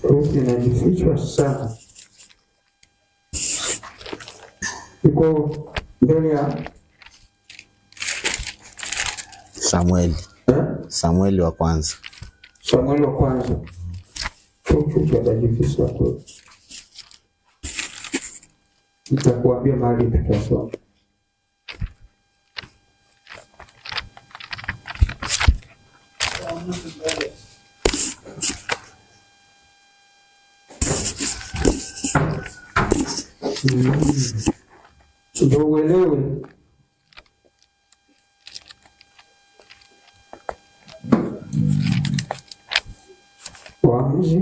Ruthi inajifichwa sana, iko mbele ya Samueli, eh? Samueli wa kwanza. Samueli wa kwanza. Ruthi atajificha tu, nitakuambia mahali tutasoma. Ndio uelewe Waamuzi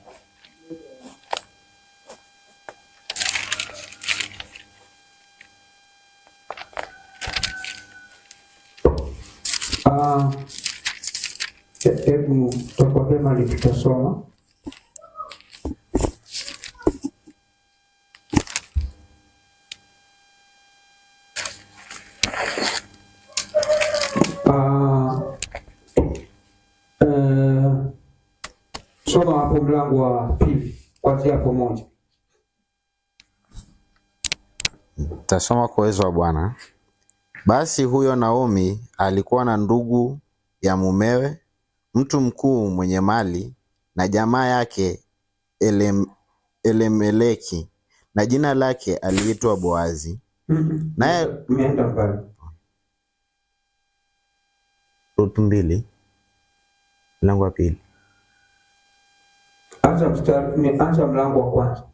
Ah, he- hebu tutakwambia mali tutasoma Ah, eh, soma hapo mlango wa pili kwanzia hapo moja. Tasoma kwa uwezo wa Bwana. Basi huyo Naomi alikuwa na ndugu ya mumewe, mtu mkuu mwenye mali, na jamaa yake Elem, Elemeleki, na jina lake aliitwa Boazi. Mm-mm. Naye Imeenda mbali. Rutu mbili mlango wa pili. Anza mstari, ni- anza mlango wa kwanza.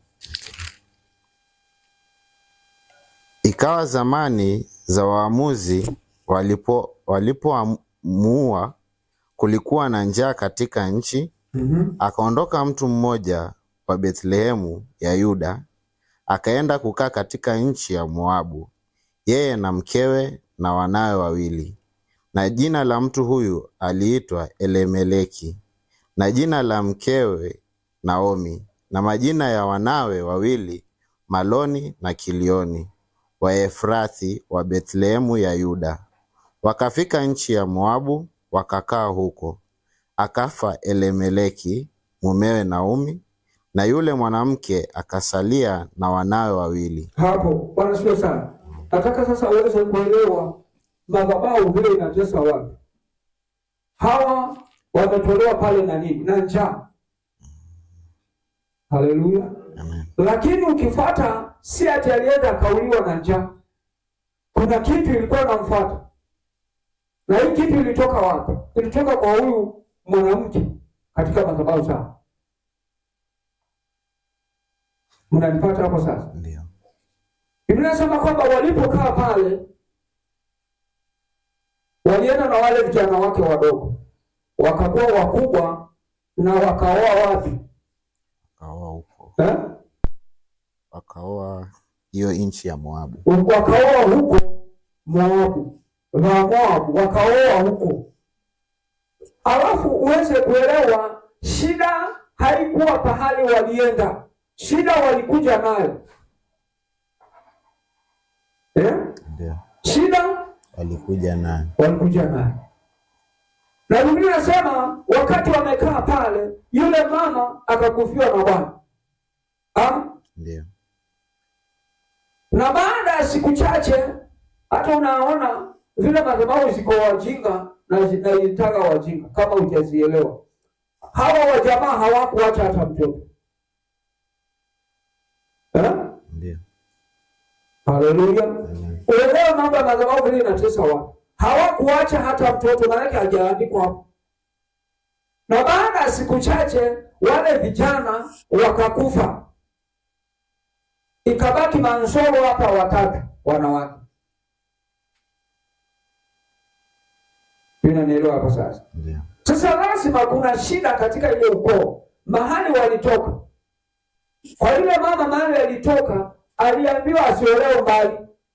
Ikawa zamani za waamuzi walipo walipoamua, kulikuwa na njaa katika nchi. Mhm. Akaondoka mtu mmoja wa Bethlehemu ya Yuda, akaenda kukaa katika nchi ya Moabu, yeye na mkewe na wanawe wawili. Na jina la mtu huyu aliitwa Elemeleki, na jina la mkewe Naomi, na majina ya wanawe wawili Maloni na Kilioni, Waefrathi wa Bethlehemu ya Yuda. Wakafika nchi ya Moabu, wakakaa huko. Akafa Elemeleki mumewe Naomi, na yule mwanamke akasalia na wanawe wawili. Hapo Bwana sio sana. Nataka sasa uweze kuelewa madhabahu vile inatesa watu. Hawa wametolewa pale na nini? Na njaa. Haleluya. Amen. Lakini ukifuata si ati alienda akauliwa na njaa. Kuna kitu ilikuwa inamfuata. Na hii kitu ilitoka wapi? Ilitoka kwa huyu mwanamke katika madhabahu zao. Mnanipata hapo sasa? Ndio. Biblia inasema kwamba walipokaa pale walienda na wale vijana wake wadogo, wakakuwa wakubwa na wakaoa wapi? Wakaoa huko, Eh? wakaoa hiyo nchi ya Moabu. Wakaoa huko Moabu na Moabu wakaoa huko. Alafu uweze kuelewa shida haikuwa pahali walienda, shida walikuja nayo eh? Ndio. Shida Walikuja naye. walikuja naye. Na Biblia inasema wakati wamekaa pale, yule mama akakufiwa na Bwana. Ah? Ndio. Na baada ya siku chache, hata unaona vile madhabahu ziko wajinga na zinazitaka wajinga, kama hujazielewa. Hawa wajamaa hawakuacha hata mtoto eh? Ndio. Haleluya. Amen. Uelewe mambo ya madhabahu vile inatesa watu. Hawakuacha hata mtoto, maanake hajaandikwa hapo. Na baada ya siku chache wale vijana wakakufa, ikabaki mansoro hapa watatu wanawake. Unanielewa hapo sasa? Ndio. Sasa lazima kuna shida katika ile ukoo, mahali walitoka. Kwa yule mama mahali alitoka, aliambiwa asiolewe mbali.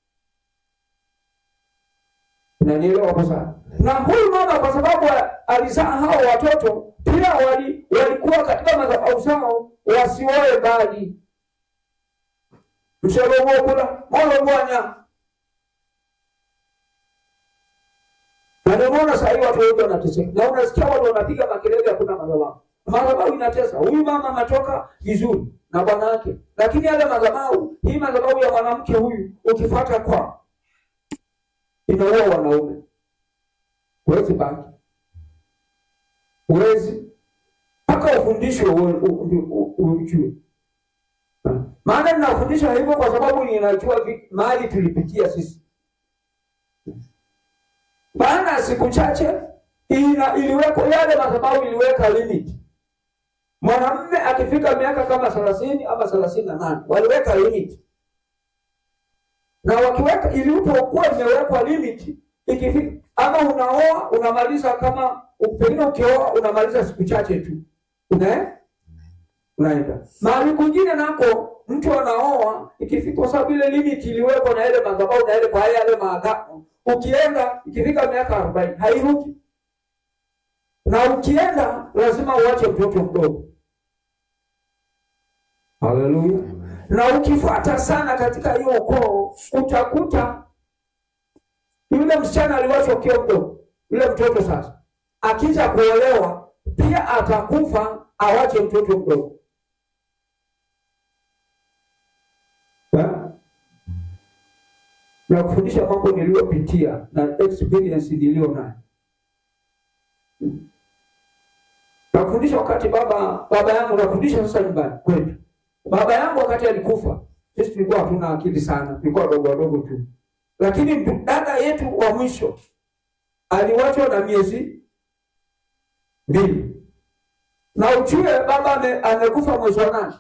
Unanielewa hapo sasa? Na huyu mama kwa sababu alizaa hao watoto, pia wali, walikuwa katika madhabahu zao wasioe mbali. mshelomokula molomwanya na ndio maana sahii watu wengi wanateseka, na unasikia watu wanapiga makelele, hakuna madhabahu. madhabahu inatesa. Huyu mama anatoka vizuri na bwana wake, lakini yale madhabahu, hii madhabahu ya mwanamke huyu ukifuata kwa inaua wanaume, huwezi baki, huwezi mpaka ufundishwe uwe- u- u- u- ujue. Maana ninafundisha hivyo kwa sababu ninajua vi- mahali tulipitia sisi. Baada ya siku chache ina, iliwekwa yale madhabahu iliweka limit. Mwanamume akifika miaka kama thelathini ama thelathini na nane waliweka limit, na wakiweka ilipokuwa imewekwa limit, ikifika ama unaoa unamaliza, kama pengine ukioa unamaliza siku chache tu una unaenda mahali kwingine nako mtu anaoa ikifika, kwa sababu ile limit iliwekwa na ile madhabahu na ile kwa yale maagano, ukienda ikifika miaka arobaini hairuki na ukienda lazima uache mtoto mdogo. Haleluya! Na ukifuata sana katika hiyo ukoo, utakuta yule msichana aliwachwa ukiwa mdogo, yule mtoto sasa akija kuolewa pia atakufa, awache mtoto mdogo. Ha? na kufundisha mambo niliyopitia na experience niliyo nayo Nafundisha wakati baba baba yangu nafundisha sasa nyumbani kwetu. Baba yangu wakati alikufa, sisi tulikuwa hatuna akili sana, tulikuwa wadogo wadogo tu. Lakini ndu- dada yetu wa mwisho aliwachwa na miezi mbili, na ujue baba ame, amekufa mwezi wa nane.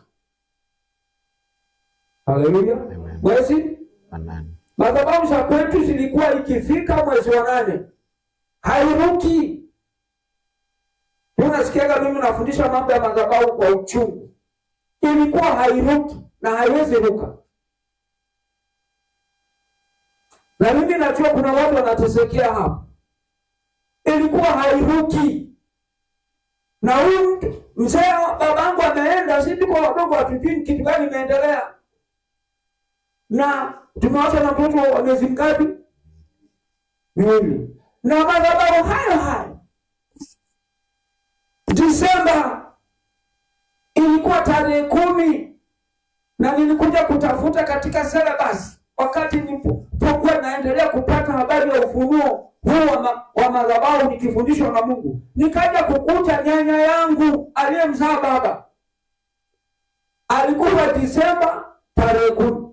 Haleluya, Amen. mwezi Amen. madhabahu za kwetu zilikuwa ikifika mwezi wa nane hairuki. Unasikiaga mimi nafundisha mambo ya madhabahu kwa uchungu, ilikuwa hairuki na haiwezi ruka, na mimi najua kuna watu wanatesekea hapa, ilikuwa hairuki. Na huyu mtu mzee wa babangu ameenda, sisi tuko wadogo, hatujui kitu gani imeendelea na tumewacha na mtoto wa miezi ngapi? Miwili. Na madhabahu hayo hayo, Disemba ilikuwa tarehe kumi, na nilikuja kutafuta katika syllabus wakati nilipokuwa naendelea kupata habari ya ufunuo huu wa, ma, wa madhabahu nikifundishwa na Mungu, nikaja kukuta nyanya yangu aliyemzaa baba alikufa Disemba tarehe kumi.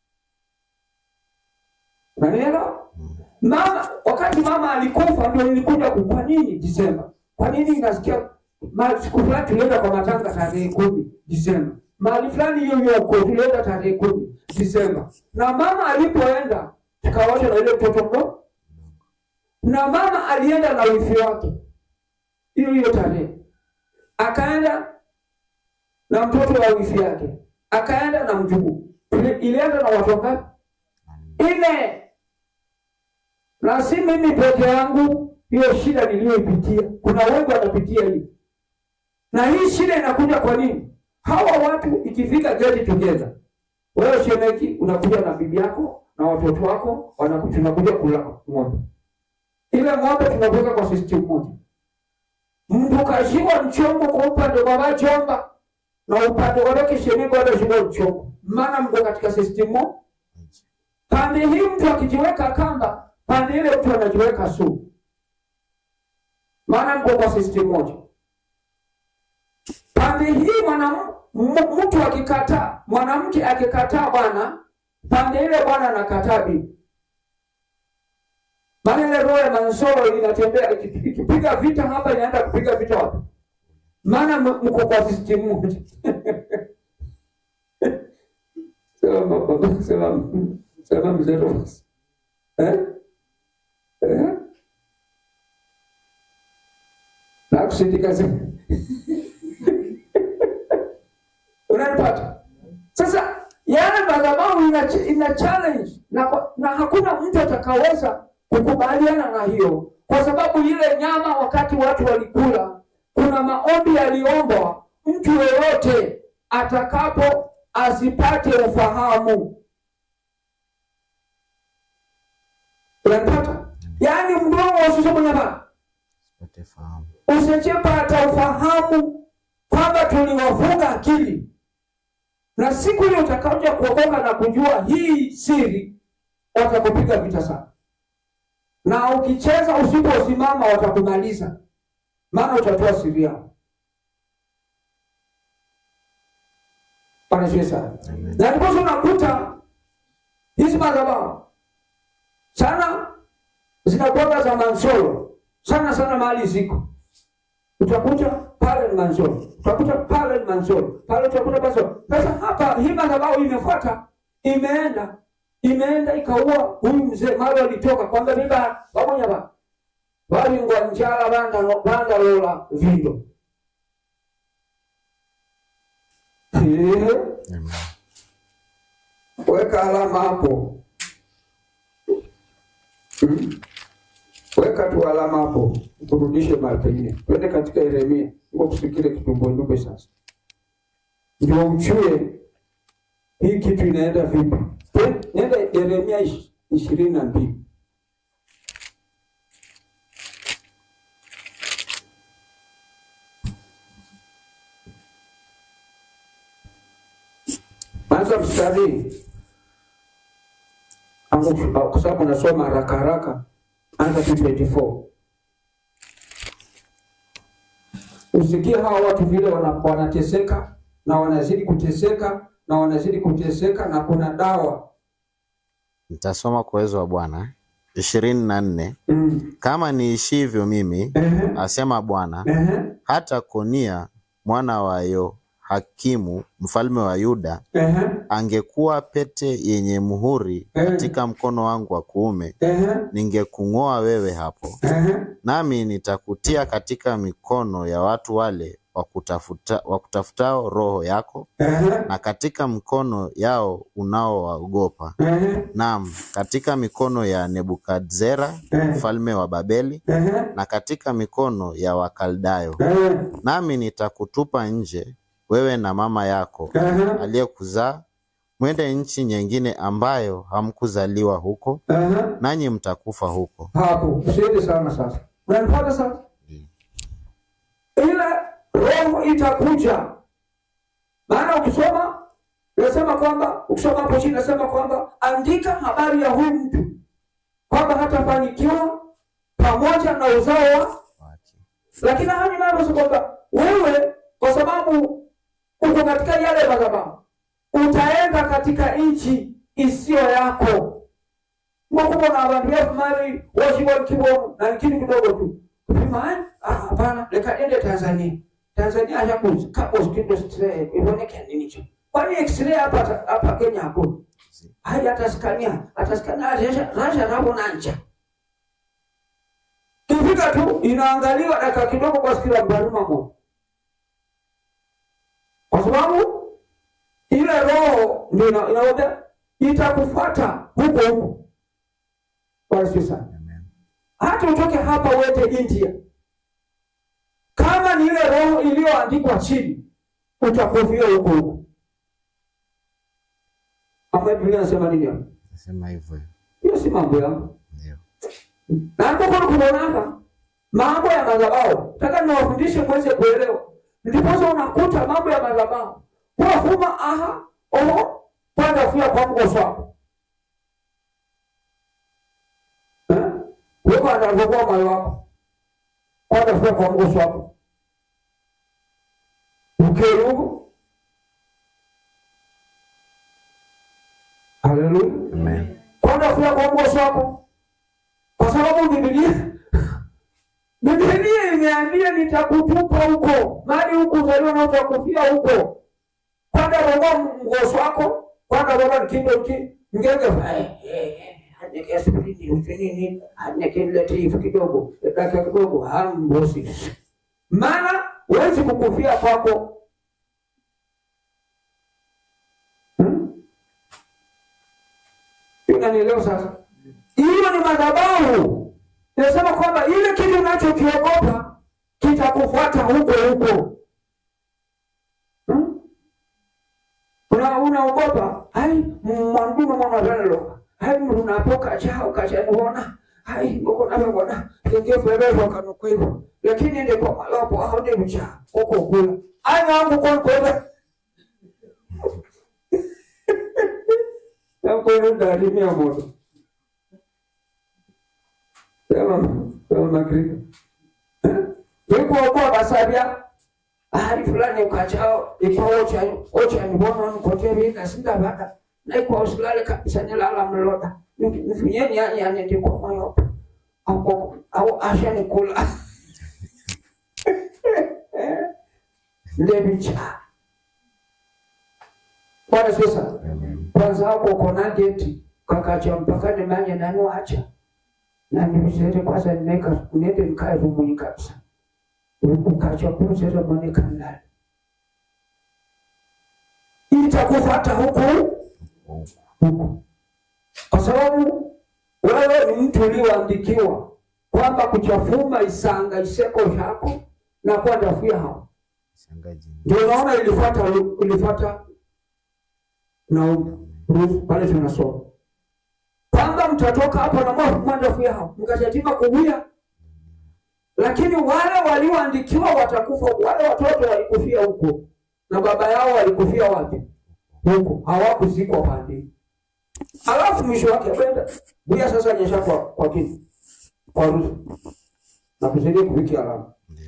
Unanielewa? Mama wakati mama alikufa ndio nilikuja ku kwa nini Disemba? Kwa nini nasikia ma- siku fulani tulienda kwa matanga tarehe kumi Disemba. Mahali fulani hiyo hiyo huko tulienda tarehe kumi Disemba. Na mama alipoenda tukawacha na ile mtoto mdogo. Na mama alienda na wifi wake. Hiyo hiyo tarehe. Akaenda na mtoto wa wifi yake. Akaenda na mjukuu. Ile- Ilienda na watu wangapi? Nne na si mimi peke yangu, hiyo shida niliyoipitia, kuna wengi wanapitia hii. Na hii shida inakuja kwa nini? Hawa watu ikifika get together, wewe shemeki unakuja na bibi yako na watoto wako, wanakuja tunakuja kula ng'ombe. Ile ng'ombe tunaweka kwa system moja, mtu kashiwa mchongo kwa upande wa Bachomba na upande wake shemeki wanashiwa mchongo, maana mko katika system moja pande hii mtu akijiweka kamba, pande ile mtu anajiweka sumu, maana mko kwa system moja. Pande hii mwana m- mtu akikataa, mwanamke akikataa bwana, pande ile bwana anakataa bibi, maana ile roho ya mansoro inatembea iki- ikipiga vita hapa, inaenda kupiga vita wapi? Maana m- mko kwa system moja. Sema baba, sema sema mzee Thomas. Eh? Eh? Na kusindika sema. Unanipata? Sasa yale madhabahu ina, ina challenge na, kwa- na hakuna mtu atakaweza kukubaliana na hiyo, kwa sababu ile nyama wakati watu walikula, kuna maombi yaliombwa, mtu yeyote atakapo asipate ufahamu. Unanipata? Yaani mdomo usisome nyama, Sipate fahamu. usijepata ufahamu kwamba tuliwafunga akili, na siku ile utakaoja kuokoka na kujua hii siri, watakupiga vita sana, na ukicheza usiposimama, watakumaliza, maana utatoa siri yao. Bwana Yesu sana. Na ndiposa unakuta hizi madhabahu sana zinakuwa za mansolo sana sana, mahali ziko utakuta pale ni mansolo, utakuta pale ni mansolo, pale utakuta mansolo. Sasa hapa hii madhabahu imefuata, imeenda imeenda ikaua huyu mzee mali alitoka kwamba biba pamoja ba walingwa njala banda banda lola vindo Eh, Amen. weka alama hapo Hmm? weka tu alama hapo kurudishe mara pengine twende katika Yeremia ngo kusikile kitumbwendume sasa ndio uchue hii kitu inaenda vipi Twe- nenda Yeremia ish- ishirini na mbili anza mstari Angu- kwa sababu nasoma haraka haraka, anza tu 24 usikie hawa watu vile wana- wanateseka na wanazidi kuteseka na wanazidi kuteseka, na kuna dawa Nitasoma kwa uwezo wa Bwana ishirini na nne. mm. Kama niishivyo mimi, Ehe, asema Bwana, ehe, hata Konia mwana wa Yehoyakimu mfalme wa Yuda ehe, angekuwa pete yenye muhuri katika mkono wangu wa kuume, ehe, ningekung'oa wewe hapo, ehe, nami nitakutia katika mikono ya watu wale wakutafuta, wakutafutao roho yako, ehe, na katika mikono yao unaowaogopa, ehe, naam, katika mikono ya Nebukadnezara mfalme wa Babeli, ehe, na katika mikono ya Wakaldayo. ehe, Nami nitakutupa nje, wewe na mama yako ehe, aliyekuzaa, mwende nchi nyingine ambayo hamkuzaliwa huko, ehe. nanyi mtakufa huko. hapo usiende sana sasa unanipata sasa ile roho itakuja maana ukisoma nasema kwamba ukisoma hapo chini nasema kwamba andika habari ya huyu mtu kwamba hatafanikiwa pamoja na uzao wa lakini haya ni mambo kwamba wewe kwa sababu uko katika yale madhabahu utaenda katika nchi isiyo yako mwakuba na abantu befu mali washibwa kibomu na kini kidogo tu kupima ah hapana leka ende Tanzania Tanzania hajakuza kapo skindo stre iboneke nini hicho kwani x-ray hapa hapa Kenya hakuna hadi ataskania ataskania rasha rasha rabo nanja kifika tu inaangaliwa dakika kidogo kwa sikila mbaruma mo kwa sababu ile roho ndio ina- inaoda itakufuata huko huko Bwana asifiwe sana. Hata utoke hapa uende India, kama ni ile roho iliyoandikwa chini, utakufia huko huko. Ama Biblia inasema nini hapo? Nasema hivyo Hiyo si mambo yangu. ndio. Na ndipo kwa kuonanga mambo ya madhabahu, nataka niwafundishe mweze kuelewa. Ndiposa unakuta mambo ya madhabahu wafuma aha oho panda fia kwa mgoso wako Eh? weko anavyokuwa moyo wako panda fia kwa mgoso wako ukerugu haleluya Amen. kwenda kula kwa mgoso wako, kwa sababu Biblia Biblia imeambia nitakutupa huko, mali huku uzaliwa na utakufia huko. Kwenda roga mgoso wako, kwenda roga kindo ki ngenge aneke aspirini ufinini aneke letifu kidogo dakika kidogo hambosi, maana huwezi kukufia kwako hmm? Unanielewa sasa? Hiyo ni madhabahu. Nasema kwamba ile kitu unachokiogopa kitakufuata huko huko. Hmm? Una unaogopa, hai mwandume mwana velo. Hai mrunapoka chao kachanuona. Hai ngoko na bona. Kenge febe kwa kanukwibo. Lakini ndio kwa malopo au ndio mcha. Huko kula. anyangu konkoda nakono dalimia moto sema sema magrika ikuokoa basabya ahali fulani ukachao ikwa ocha ocha ni bono nkote bika sinda baka na ikwa usilale kabisa nilala mloda nifunyeni yani yani ndiko moyo au au asha nikula ndebicha bwana sasa kwanza hapo kona geti kakacha mpaka nimanye nani wacha na nimzere kwanza neka nende nikae rumuni kabisa ukacha kuzere moneka ndani itakufuata huku huku kwa sababu wewe ni mtu ulioandikiwa kwamba kuchafuma isanga iseko shako na kwenda fuya hao Shangaji. ndio unaona ilifuata ilifuata na Ruth pale tunasoma kwamba mtatoka hapo na mwafu mwenda fuya hao mkachatima kuwia lakini wale walioandikiwa watakufa wale watoto walikufia huko na baba yao walikufia wapi huko hawakuzikwa pande alafu mwisho wake kwenda buya sasa nyesha kwa kwa kini kwa Ruth na kusaidia kufikia alama Ndio.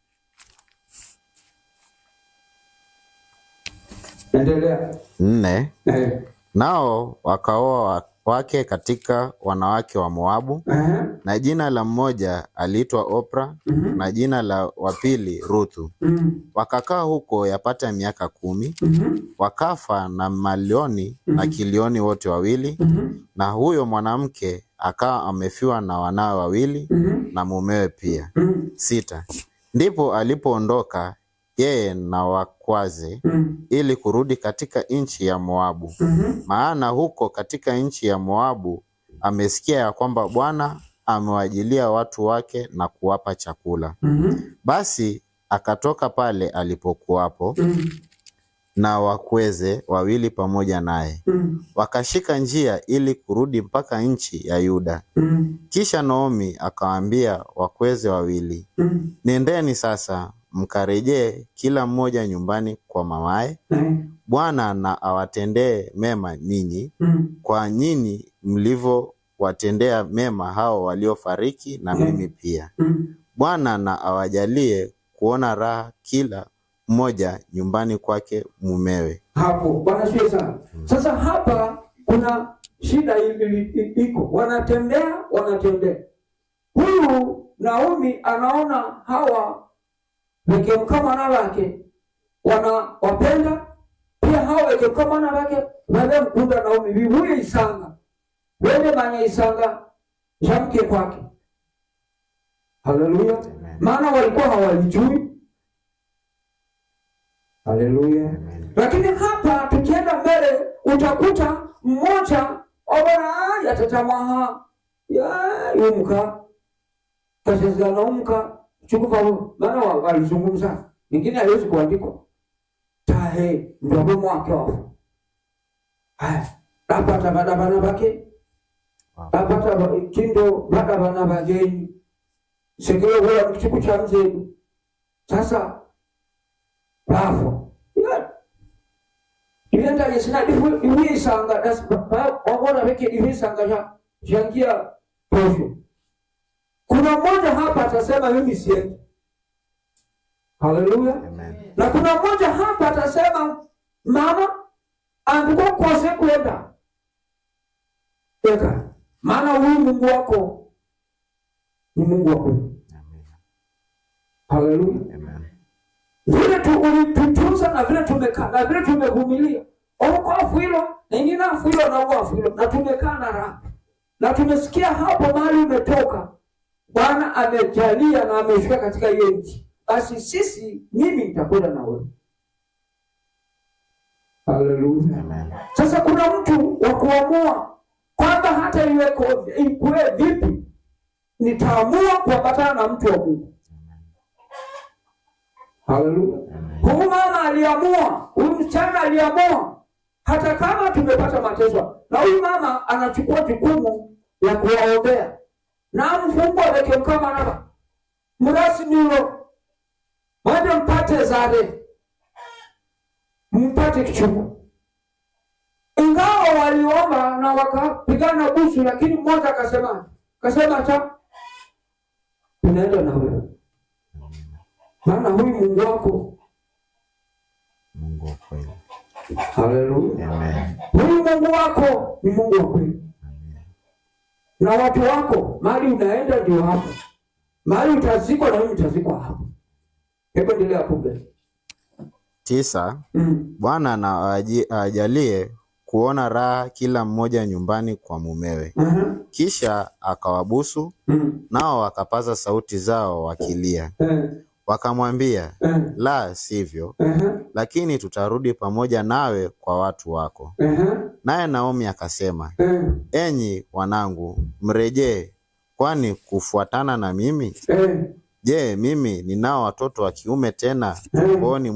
endelea Nne, eh nao wakaoa wa- wake katika wanawake wa Moabu, eh na jina la mmoja aliitwa Opra mhm na jina la wa pili Ruthu. mhm Wakakaa huko yapata miaka kumi, mhm wakafa na Malioni na Kilioni wote wawili, mhm na huyo mwanamke akawa amefiwa na wanawe wawili mhm na mumewe pia. mhm Sita, ndipo alipoondoka yeye na wakwaze mhm ili kurudi katika nchi ya Moabu, mhm maana huko katika nchi ya Moabu amesikia ya kwamba Bwana amewajilia watu wake na kuwapa chakula. mhm Basi akatoka pale alipokuwapo mhm na wakweze wawili pamoja naye, mhm wakashika njia ili kurudi mpaka nchi ya Yuda. mhm Kisha Naomi akawaambia wakweze wawili, mhm nendeni sasa mkarejee kila mmoja nyumbani kwa mamaye. eh Bwana na awatendee mema ninyi mhm kwa nyinyi mlivyowatendea mema hao waliofariki na mimi pia. mhm Bwana na awajalie kuona raha kila mmoja nyumbani kwake mumewe. hapo bwana sio sana sasa hapa kuna shida i- i- i- iko wanatembea wanatembea huyu naomi anaona hawa wekemkamana wake wanawapenda pia hawa wekemkamana wake wale mkunda naomi vivuye isanga wende manya isanga shamke kwake haleluya maana walikuwa hawalijui haleluya lakini hapa tukienda mbele utakuta mmoja obona yatatamaha ya yumka kashazana umka chukuva maana wa- walizungumza mingine haiwezi kuandikwa tahe ndobo mwake wafu haya lapata bada bana bake lapata ba- kindo bada bana bageni sekelo wala kichuku cha mzedu sasa bafo yeah. ilenda yesina difu iwisanga das wabona beke divisanga ja jangia posho kuna mmoja hapa atasema mimi siendi haleluya Amen. na kuna mmoja hapa atasema mama andiko kose kwenda eka maana huyu mungu wako ni mungu wa kweli haleluya Amen. vile tu ulitutunza na vile tumekaa na vile tumevumilia okoafu hilo na ingine afu hilo na uafu hilo na tumekaa na raha na tumesikia hapo mahali umetoka bwana amejalia na amefika katika hiyo nchi basi sisi mimi nitakwenda na wewe haleluya Amen. sasa kuna mtu wa kuamua kwamba hata iweko ikuwe vipi nitaamua kuambatana na mtu wa mungu haleluya huyu mama aliamua huyu msichana aliamua hata kama tumepata mateso na huyu mama anachukua jukumu ya kuwaombea na mfungwa wekemkama nava mrasi nilo mwende mpate zare mpate kichungu. Ingawa waliomba na wakapigana busu, lakini mmoja akasema akasema ta tunaenda na wewe, maana huyu Mungu wako. Mungu wa kweli. Haleluya! Amen. Huyu Mungu wako ni Mungu wa kweli, na watu wako mahali unaenda ndio hapo, mahali utazikwa na wewe utazikwa hapo. Hebu endelea hapo mbele. Tisa. Mm. Bwana na awaji- awajalie kuona raha kila mmoja nyumbani kwa mumewe. Aha. Kisha akawabusu, Mm. nao wakapaza sauti zao wakilia, Eh. wakamwambia, Eh. la sivyo, Aha. lakini tutarudi pamoja nawe kwa watu wako. Aha. Naye Naomi akasema, Eh. enyi wanangu, mrejee, kwani kufuatana na mimi? Eh. Je, mimi ninao watoto wa kiume tena Eh. tumboni